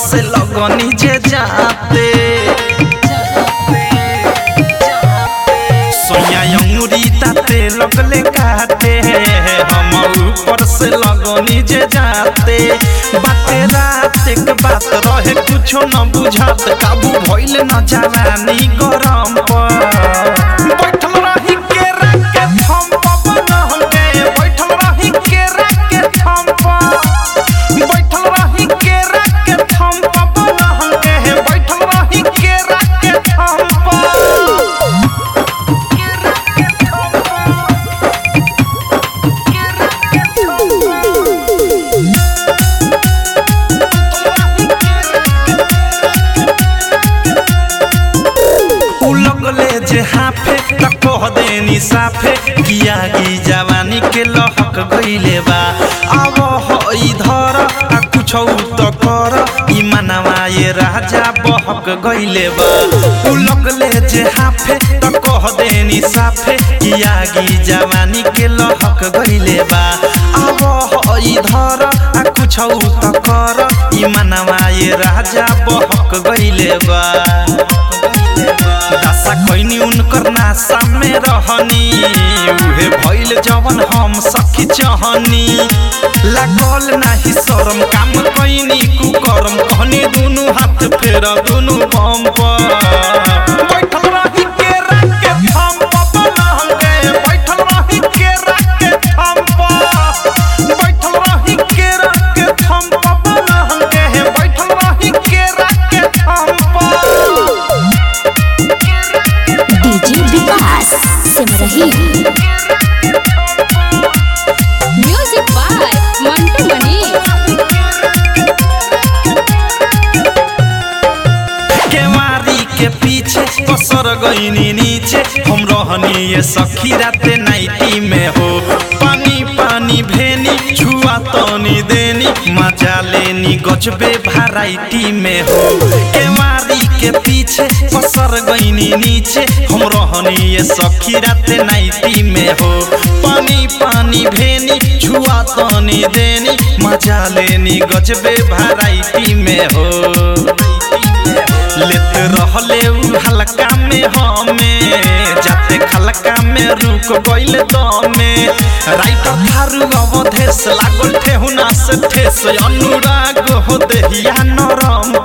से लगनी जे जाते सोया अंगूरी ताते लगले काटे हम ऊपर से लगनी जे जाते बाते रात के बात रहे कुछो न बुझात काबू भइल न जवानी गरम पर बैठल रही केरा के थम पर बनल के बैठल रही केरा के थम पर बैठल रही केरा के थम पर बनल के बैठल रही केरा के थम पर उ लगले जे हाफे त कह देनी साफे किया की जवानी के लहक गइले बा अब हो इधर आ कुछ त कर ई मनवा ये राजा बहक गइले बा उ लगले जे हाफे त कह देनी साफे किया की जवानी के लहक गइले बा अब हो इधर आ कुछ त कर ई मनवा ये राजा बहक गइले बा दशा कैनी उनकर नासा में रहनी उहे भइल जवन हम सखी चहनी लागल नाही शरम काम कैनी कुकरम कहनी दुनु हाथ फेर दुनु बम पर बैठल रही केरा के थम पर बनल गे बैठल रही केरा के थम पर बैठल रही केरा के थम पर बनल गे बैठल रही केरा के थम पर DJ Vikas Simrahi music by Mantu Mani केवारी के पीछे पसर गईनी नीचे हम रहनी ये सखी राते नाइटी में हो पानी पानी भेनी छुआ तनी देनी मजा लेनी गजबे भराइटी में हो केवारी के पीछे पसर गईनी नीचे हम रहनी ये सखी राते नाइटी में हो पानी पानी भेनी छुआ तनी देनी मजा लेनी गजबे भराइटी में हो लेत रहले उ हल्का में हमें जाते खलका में रुक गइल दमे राइटर थारू अवधेश लागल ठेहुना से ठेस अनुराग हो देहिया नरम